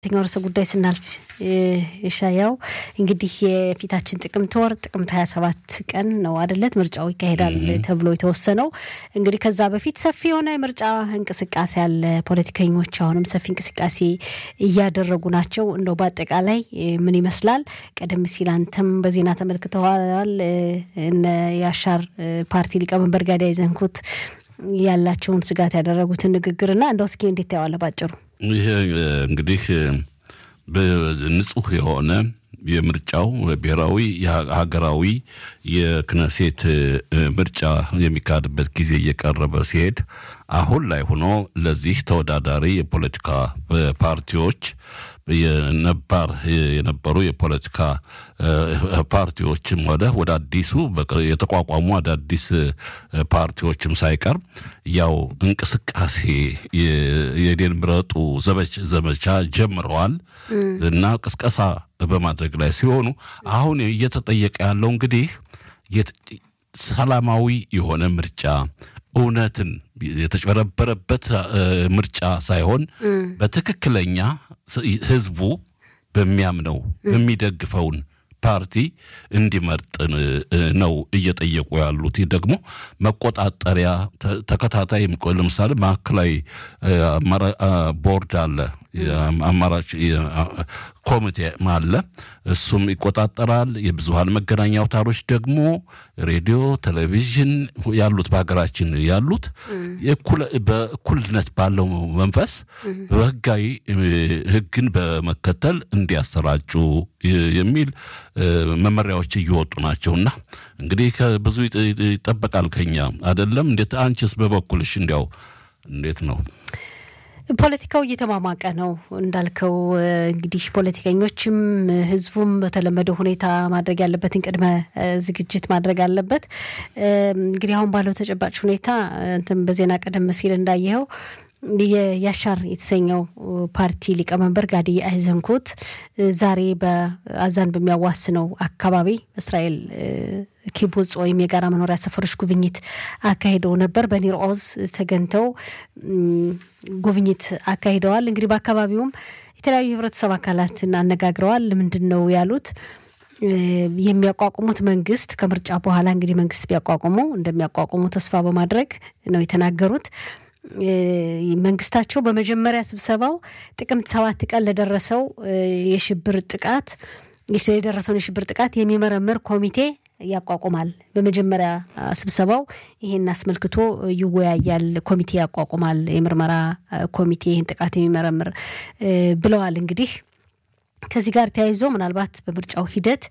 የትኛው ርዕሰ ጉዳይ ስናልፍ ሻያው እንግዲህ የፊታችን ጥቅምት ወር ጥቅምት ሀያ ሰባት ቀን ነው አደለት ምርጫው ይካሄዳል ተብሎ የተወሰነው። እንግዲህ ከዛ በፊት ሰፊ የሆነ የምርጫ እንቅስቃሴ አለ። ፖለቲከኞች አሁንም ሰፊ እንቅስቃሴ እያደረጉ ናቸው። እንደው በአጠቃላይ ምን ይመስላል? ቀደም ሲል አንተም በዜና ተመልክተዋል። እነ የአሻር ፓርቲ ሊቀመንበር ጋዳይ ዘንኩት ያላቸውን ስጋት ያደረጉትን ንግግርና እንደው እስኪ እንዴት ታየዋለህ ባጭሩ? ይህ እንግዲህ ንጹህ የሆነ የምርጫው ብሔራዊ ሀገራዊ የክነሴት ምርጫ የሚካሄድበት ጊዜ እየቀረበ ሲሄድ አሁን ላይ ሆኖ ለዚህ ተወዳዳሪ የፖለቲካ ፓርቲዎች የነባር የነበሩ የፖለቲካ ፓርቲዎችም ሆነ ወደ አዲሱ የተቋቋሙ አዳዲስ ፓርቲዎችም ሳይቀር ያው እንቅስቃሴ የኔን ምረጡ ዘመቻ ጀምረዋል እና ቅስቀሳ በማድረግ ላይ ሲሆኑ አሁን እየተጠየቀ ያለው እንግዲህ ሰላማዊ የሆነ ምርጫ እውነትን የተጨበረበረበት ምርጫ ሳይሆን በትክክለኛ ህዝቡ በሚያምነው የሚደግፈውን ፓርቲ እንዲመርጥ ነው እየጠየቁ ያሉት። ይህ ደግሞ መቆጣጠሪያ ተከታታይ ለምሳሌ ማዕከላዊ ቦርድ አለ፣ አማራጭ ኮሚቴ አለ። እሱም ይቆጣጠራል። የብዙሀን መገናኛ አውታሮች ደግሞ ሬዲዮ፣ ቴሌቪዥን ያሉት በሀገራችን ያሉት በእኩልነት ባለው መንፈስ በህጋዊ ህግን በመከተል እንዲያሰራጩ የሚል መመሪያዎች እየወጡ ናቸውና እንግዲህ ብዙ ይጠበቃል ከኛ አይደለም። እንዴት አንቺስ በበኩልሽ እንዲያው እንዴት ነው? ፖለቲካው እየተሟሟቀ ነው እንዳልከው። እንግዲህ ፖለቲከኞችም ህዝቡም በተለመደው ሁኔታ ማድረግ ያለበትን ቅድመ ዝግጅት ማድረግ አለበት። እንግዲህ አሁን ባለው ተጨባጭ ሁኔታ እንትን በዜና ቀደም ሲል እንዳየኸው የያሻር የተሰኘው ፓርቲ ሊቀመንበር ጋዲ አይዘንኮት ዛሬ በአዛን በሚያዋስነው አካባቢ እስራኤል ኪቡጽ ወይም የጋራ መኖሪያ ሰፈሮች ጉብኝት አካሂደው ነበር። በኒር ኦዝ ተገኝተው ጉብኝት አካሂደዋል። እንግዲህ በአካባቢውም የተለያዩ የህብረተሰብ አካላትን አነጋግረዋል። ምንድን ነው ያሉት? የሚያቋቁሙት መንግስት ከምርጫ በኋላ እንግዲህ መንግስት ቢያቋቁሙ እንደሚያቋቁሙ ተስፋ በማድረግ ነው የተናገሩት። መንግስታቸው በመጀመሪያ ስብሰባው ጥቅምት ሰባት ቀን ለደረሰው የሽብር ጥቃት የደረሰውን የሽብር ጥቃት የሚመረምር ኮሚቴ ያቋቁማል። በመጀመሪያ ስብሰባው ይሄን አስመልክቶ ይወያያል፣ ኮሚቴ ያቋቁማል፣ የምርመራ ኮሚቴ ይህን ጥቃት የሚመረምር ብለዋል። እንግዲህ ከዚህ ጋር ተያይዞ ምናልባት በምርጫው ሂደት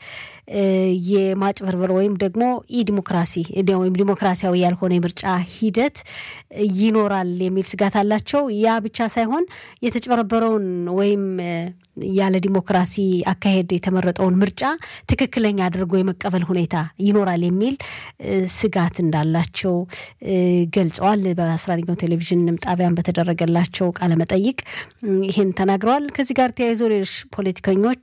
የማጭበርበር ወይም ደግሞ ኢ ዲሞክራሲ ወይም ዲሞክራሲያዊ ያልሆነ የምርጫ ሂደት ይኖራል የሚል ስጋት አላቸው። ያ ብቻ ሳይሆን የተጭበረበረውን ወይም ያለ ዲሞክራሲ አካሄድ የተመረጠውን ምርጫ ትክክለኛ አድርጎ የመቀበል ሁኔታ ይኖራል የሚል ስጋት እንዳላቸው ገልጸዋል። በአስራ አንደኛው ቴሌቪዥንም ጣቢያን በተደረገላቸው ቃለመጠይቅ ይህን ተናግረዋል። ከዚህ ጋር ተያይዞ ሌሎች ፖለቲከኞች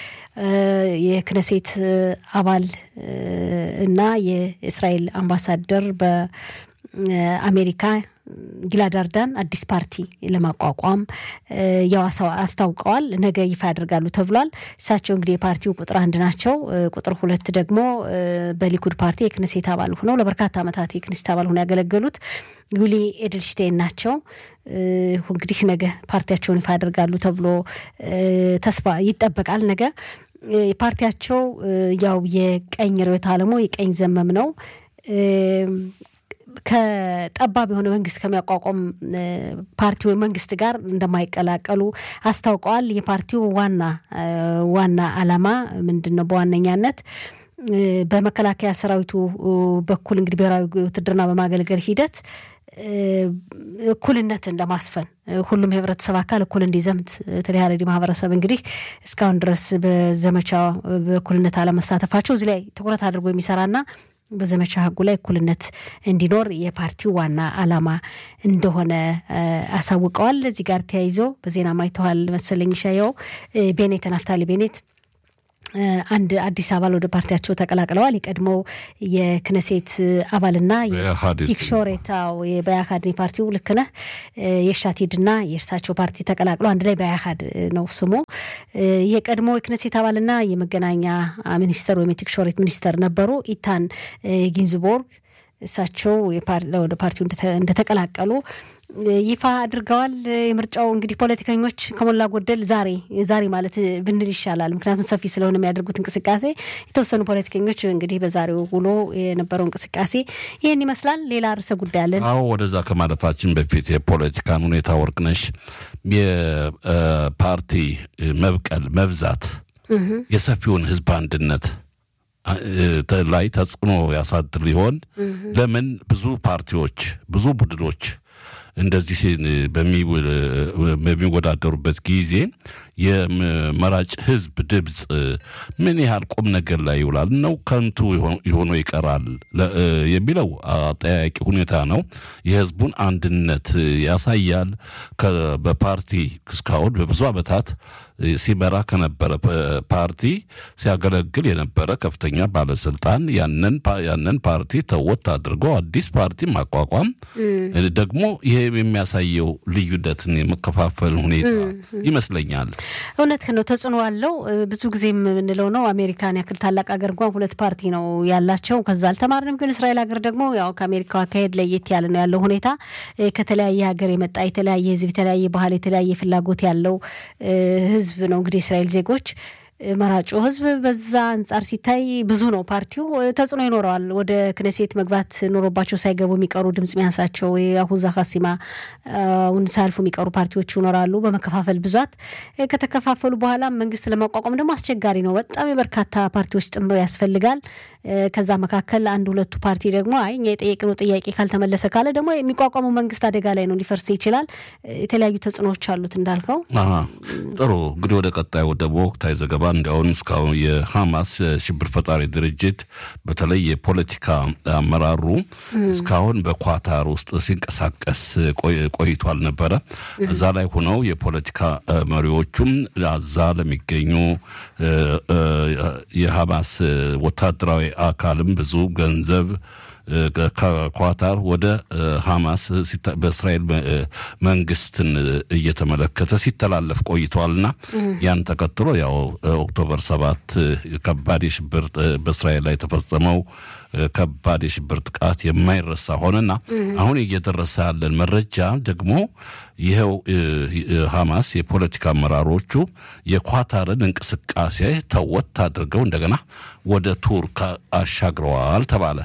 የክነሴት አባል እና የእስራኤል አምባሳደር በአሜሪካ ጊላድ አርዳን አዲስ ፓርቲ ለማቋቋም ያው አስታውቀዋል። ነገ ይፋ ያደርጋሉ ተብሏል። እሳቸው እንግዲህ የፓርቲው ቁጥር አንድ ናቸው። ቁጥር ሁለት ደግሞ በሊኩድ ፓርቲ የክንሴት አባል ሆነው ለበርካታ ዓመታት የክንሴት አባል ሆነው ያገለገሉት ዩሊ ኤድልሽቴን ናቸው። እንግዲህ ነገ ፓርቲያቸውን ይፋ ያደርጋሉ ተብሎ ተስፋ ይጠበቃል። ነገ ፓርቲያቸው ያው የቀኝ ርዕዮተ ዓለሙ የቀኝ ዘመም ነው ከጠባብ የሆነ መንግስት ከሚያቋቋም ፓርቲ ወይም መንግስት ጋር እንደማይቀላቀሉ አስታውቀዋል። የፓርቲው ዋና ዋና ዓላማ ምንድን ነው? በዋነኛነት በመከላከያ ሰራዊቱ በኩል እንግዲህ ብሔራዊ ውትድርና በማገልገል ሂደት እኩልነትን ለማስፈን ሁሉም የህብረተሰብ አካል እኩል እንዲዘምት በተለይ ሀረሪ ማህበረሰብ እንግዲህ እስካሁን ድረስ በዘመቻ በእኩልነት አለመሳተፋቸው እዚህ ላይ ትኩረት አድርጎ የሚሰራና በዘመቻ ህጉ ላይ እኩልነት እንዲኖር የፓርቲው ዋና ዓላማ እንደሆነ አሳውቀዋል። እዚህ ጋር ተያይዞ በዜና ማይተዋል መሰለኝ ሻየው ቤኔት ናፍታሊ ቤኔት አንድ አዲስ አባል ወደ ፓርቲያቸው ተቀላቅለዋል። የቀድሞው የክነሴት አባልና የቲክሾሬታው በያሃድ ፓርቲው ልክ ነህ የሻቲድና የእርሳቸው ፓርቲ ተቀላቅለው አንድ ላይ በያሃድ ነው ስሙ። የቀድሞ የክነሴት አባልና የመገናኛ ሚኒስተር ወይም የቲክሾሬት ሚኒስተር ነበሩ ኢታን ጊንዝቦርግ እሳቸው ወደ ፓርቲው እንደተቀላቀሉ ይፋ አድርገዋል። የምርጫው እንግዲህ ፖለቲከኞች ከሞላ ጎደል ዛሬ ዛሬ ማለት ብንል ይሻላል፣ ምክንያቱም ሰፊ ስለሆነ የሚያደርጉት እንቅስቃሴ የተወሰኑ ፖለቲከኞች እንግዲህ በዛሬው ውሎ የነበረው እንቅስቃሴ ይህን ይመስላል። ሌላ ርዕሰ ጉዳይ አለን። አዎ፣ ወደዛ ከማለፋችን በፊት የፖለቲካን ሁኔታ ወርቅነሽ፣ የፓርቲ መብቀል መብዛት የሰፊውን ህዝብ አንድነት ላይ ተጽዕኖ ያሳድር ሊሆን ለምን ብዙ ፓርቲዎች ብዙ ቡድኖች እንደዚህ በሚወዳደሩበት ጊዜ የመራጭ ህዝብ ድምፅ ምን ያህል ቁም ነገር ላይ ይውላል ነው ከንቱ የሆኖ ይቀራል የሚለው አጠያቂ ሁኔታ ነው። የህዝቡን አንድነት ያሳያል። በፓርቲ እስካሁን በብዙ ዓመታት ሲመራ ከነበረ ፓርቲ ሲያገለግል የነበረ ከፍተኛ ባለስልጣን ያንን ፓርቲ ተወት አድርጎ አዲስ ፓርቲ ማቋቋም ደግሞ ይሄ የሚያሳየው ልዩነትን የመከፋፈል ሁኔታ ይመስለኛል። እውነት ነው፣ ተጽዕኖ አለው። ብዙ ጊዜ የምንለው ነው አሜሪካን ያክል ታላቅ ሀገር እንኳን ሁለት ፓርቲ ነው ያላቸው። ከዛ አልተማርንም። ግን እስራኤል ሀገር ደግሞ ያው ከአሜሪካው አካሄድ ለየት ያለ ነው ያለው ሁኔታ ከተለያየ ሀገር የመጣ የተለያየ ህዝብ፣ የተለያየ ባህል፣ የተለያየ ፍላጎት ያለው ህዝብ ነው እንግዲህ የእስራኤል ዜጎች መራጩ ህዝብ በዛ አንጻር ሲታይ ብዙ ነው። ፓርቲው ተጽዕኖ ይኖረዋል። ወደ ክነሴት መግባት ኖሮባቸው ሳይገቡ የሚቀሩ ድምጽ ሚያንሳቸው የአሁዛ ሀሲማ ውን ሳያልፉ የሚቀሩ ፓርቲዎች ይኖራሉ። በመከፋፈል ብዛት ከተከፋፈሉ በኋላ መንግስት ለማቋቋም ደግሞ አስቸጋሪ ነው። በጣም የበርካታ ፓርቲዎች ጥምር ያስፈልጋል። ከዛ መካከል አንድ ሁለቱ ፓርቲ ደግሞ አይ እኛ የጠየቅነው ጥያቄ ካልተመለሰ ካለ ደግሞ የሚቋቋመው መንግስት አደጋ ላይ ነው፣ ሊፈርስ ይችላል። የተለያዩ ተጽዕኖዎች አሉት እንዳልከው። ጥሩ እንግዲህ ወደ ቀጣዩ ደግሞ ወቅታዊ ዘገባ እንዲያውም እስካሁን የሐማስ ሽብር ፈጣሪ ድርጅት በተለይ የፖለቲካ አመራሩ እስካሁን በኳታር ውስጥ ሲንቀሳቀስ ቆይቷል ነበረ። እዛ ላይ ሆነው የፖለቲካ መሪዎቹም አዛ ለሚገኙ የሐማስ ወታደራዊ አካልም ብዙ ገንዘብ ከኳታር ወደ ሐማስ በእስራኤል መንግስትን እየተመለከተ ሲተላለፍ ቆይተዋልና ያን ተከትሎ ያው ኦክቶበር ሰባት ከባድ የሽብር በእስራኤል ላይ የተፈጸመው ከባድ የሽብር ጥቃት የማይረሳ ሆነና አሁን እየደረሰ ያለን መረጃ ደግሞ ይኸው ሐማስ የፖለቲካ አመራሮቹ የኳታርን እንቅስቃሴ ተወት አድርገው እንደገና ወደ ቱርክ አሻግረዋል ተባለ።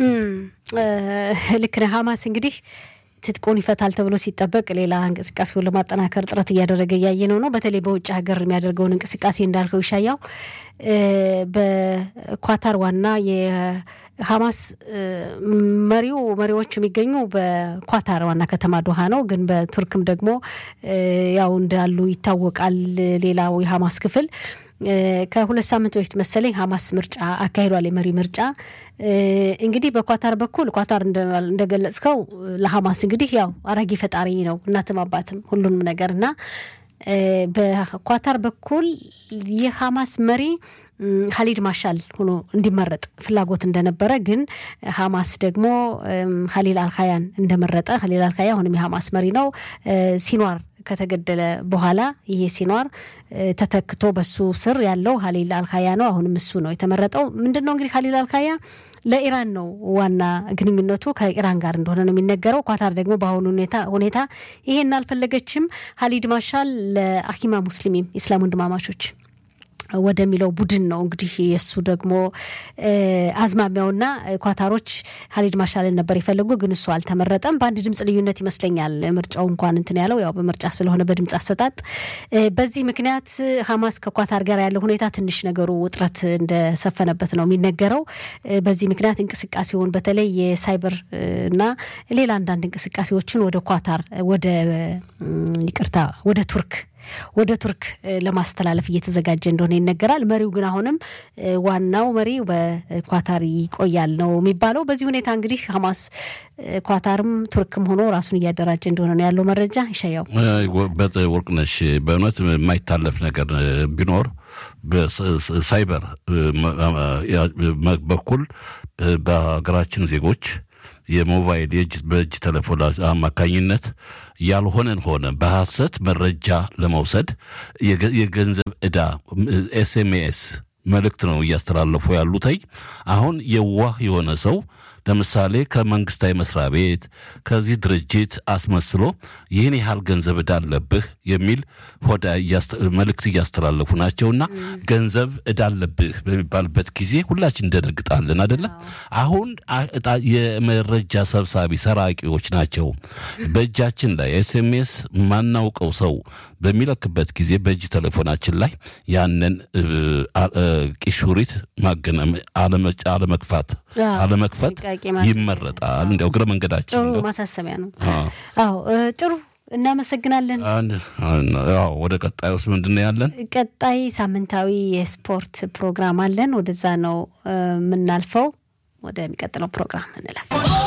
ልክ ነህ። ሐማስ እንግዲህ ትጥቁን ይፈታል ተብሎ ሲጠበቅ ሌላ እንቅስቃሴውን ለማጠናከር ጥረት እያደረገ እያየ ነው ነው በተለይ በውጭ ሀገር የሚያደርገውን እንቅስቃሴ እንዳልከው ይሻያው በኳታር ዋና የሐማስ መሪው መሪዎች የሚገኙ በኳታር ዋና ከተማ ዶሃ ነው። ግን በቱርክም ደግሞ ያው እንዳሉ ይታወቃል። ሌላው የሐማስ ክፍል ከሁለት ሳምንት በፊት መሰለኝ ሐማስ ምርጫ አካሂዷል። የመሪ ምርጫ እንግዲህ በኳታር በኩል ኳታር እንደገለጽከው ለሐማስ እንግዲህ ያው አራጊ ፈጣሪ ነው፣ እናትም አባትም ሁሉንም ነገር እና በኳታር በኩል የሐማስ መሪ ሀሊድ ማሻል ሆኖ እንዲመረጥ ፍላጎት እንደነበረ ግን ሐማስ ደግሞ ሀሊል አልካያን እንደመረጠ ሀሊል አልካያ አሁንም የሐማስ መሪ ነው። ሲኗር ከተገደለ በኋላ ይሄ ሲኗር ተተክቶ በሱ ስር ያለው ሀሊል አልካያ ነው። አሁንም እሱ ነው የተመረጠው። ምንድን ነው እንግዲህ ሀሊል አልካያ ለኢራን ነው ዋና ግንኙነቱ ከኢራን ጋር እንደሆነ ነው የሚነገረው። ኳታር ደግሞ በአሁኑ ሁኔታ ይሄን አልፈለገችም። ሀሊድ ማሻል ለአኪማ ሙስሊሚም ኢስላም ወንድማማቾች ወደሚለው ቡድን ነው እንግዲህ የእሱ ደግሞ አዝማሚያውና ኳታሮች ሀሊድ ማሻልን ነበር የፈለጉ፣ ግን እሱ አልተመረጠም። በአንድ ድምፅ ልዩነት ይመስለኛል ምርጫው እንኳን እንትን ያለው ያው በምርጫ ስለሆነ በድምፅ አሰጣጥ። በዚህ ምክንያት ሐማስ ከኳታር ጋር ያለው ሁኔታ ትንሽ ነገሩ ውጥረት እንደሰፈነበት ነው የሚነገረው። በዚህ ምክንያት እንቅስቃሴውን በተለይ የሳይበር እና ሌላ አንዳንድ እንቅስቃሴዎችን ወደ ኳታር ወደ ይቅርታ ወደ ቱርክ ወደ ቱርክ ለማስተላለፍ እየተዘጋጀ እንደሆነ ይነገራል። መሪው ግን አሁንም ዋናው መሪ በኳታር ይቆያል ነው የሚባለው። በዚህ ሁኔታ እንግዲህ ሐማስ ኳታርም ቱርክም ሆኖ ራሱን እያደራጀ እንደሆነ ነው ያለው መረጃ። ይሻያው ወርቅነሽ፣ በእውነት የማይታለፍ ነገር ቢኖር በሳይበር በኩል በሀገራችን ዜጎች የሞባይል የእጅ በእጅ ቴሌፎን አማካኝነት ያልሆነን ሆነ በሐሰት መረጃ ለመውሰድ የገንዘብ ዕዳ ኤስኤምኤስ መልእክት ነው እያስተላለፉ ያሉተኝ። አሁን የዋህ የሆነ ሰው ለምሳሌ ከመንግስታዊ መስሪያ ቤት ከዚህ ድርጅት አስመስሎ ይህን ያህል ገንዘብ ዕዳ አለብህ የሚል ሆዳ መልእክት እያስተላለፉ ናቸውና ገንዘብ ዕዳ አለብህ በሚባልበት ጊዜ ሁላችን እንደነግጣለን አይደለም። አሁን የመረጃ ሰብሳቢ ሰራቂዎች ናቸው። በእጃችን ላይ ኤስኤምኤስ ማናውቀው ሰው በሚለክበት ጊዜ በእጅ ቴሌፎናችን ላይ ያንን ቂሹሪት አለመክፋት አለመክፈት ይመረጣል። እንዲያው እግረ መንገዳችን ጥሩ ማሳሰቢያ ነው። አዎ ጥሩ እናመሰግናለን። ወደ ቀጣይ ውስጥ ምንድን ነው ያለን? ቀጣይ ሳምንታዊ የስፖርት ፕሮግራም አለን። ወደዛ ነው የምናልፈው። ወደሚቀጥለው ፕሮግራም እንለፍ።